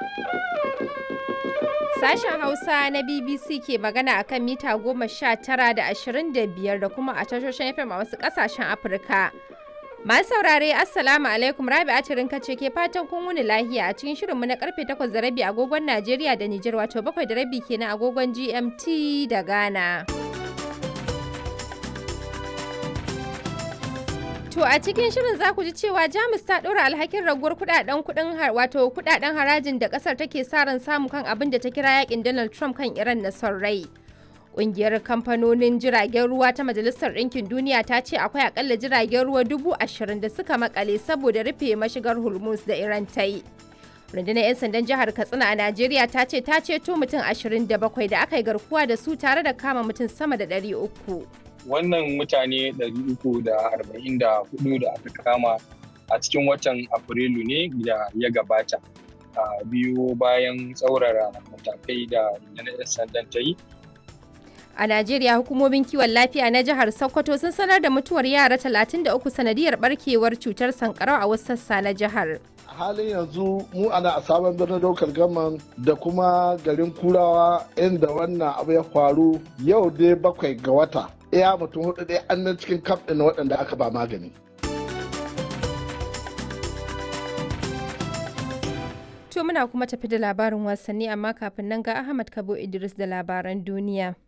Sashen Hausa na BBC ke magana akan mita goma sha tara da ashirin da biyar da kuma a tashoshin FM a wasu ƙasashen Afirka. Masu saurare Assalamu alaikum Rabi Atirin kace ke fatan kun wuni lahiya a cikin shirinmu na karfe 8 da rabi agogon Najeriya da Nijar wato 7 da rabi kenan agogon GMT da Ghana. To a cikin shirin za ku ji cewa Jamus ta ɗora alhakin raguwar kudaden kudin wato kudaden harajin da kasar take sa ran samu kan abin da ta kira yakin Donald Trump kan Iran na son rai. Ƙungiyar kamfanonin jiragen ruwa ta Majalisar Ɗinkin Duniya ta ce akwai akalla jiragen ruwa dubu ashirin da suka makale saboda rufe mashigar Hormuz da Iran ta yi. Rundunar 'yan sandan jihar Katsina a Najeriya ta ce ta ceto mutum ashirin da bakwai da aka yi garkuwa da su tare da kama mutum sama da ɗari uku. Wannan mutane 344 da aka kama a cikin watan Afrilu ne da ya gabata. biyu bayan tsaurara matakai da rundunar 'yan sandan ta yi A Najeriya hukumomin kiwon lafiya na jihar Sokoto sun sanar da mutuwar yara 33 sanadiyar barkewar cutar sankarau a wasu sassa na jihar. A halin yanzu mu ana a sabon birnin daukar gaman da kuma garin kurawa inda wannan abu ya faru yau dai bakwai ga wata. Iya mutum hudu dai an nan cikin kaf ɗin waɗanda aka ba magani. To muna kuma tafi da labarin wasanni amma kafin nan ga Ahmad Kabo Idris da labaran duniya.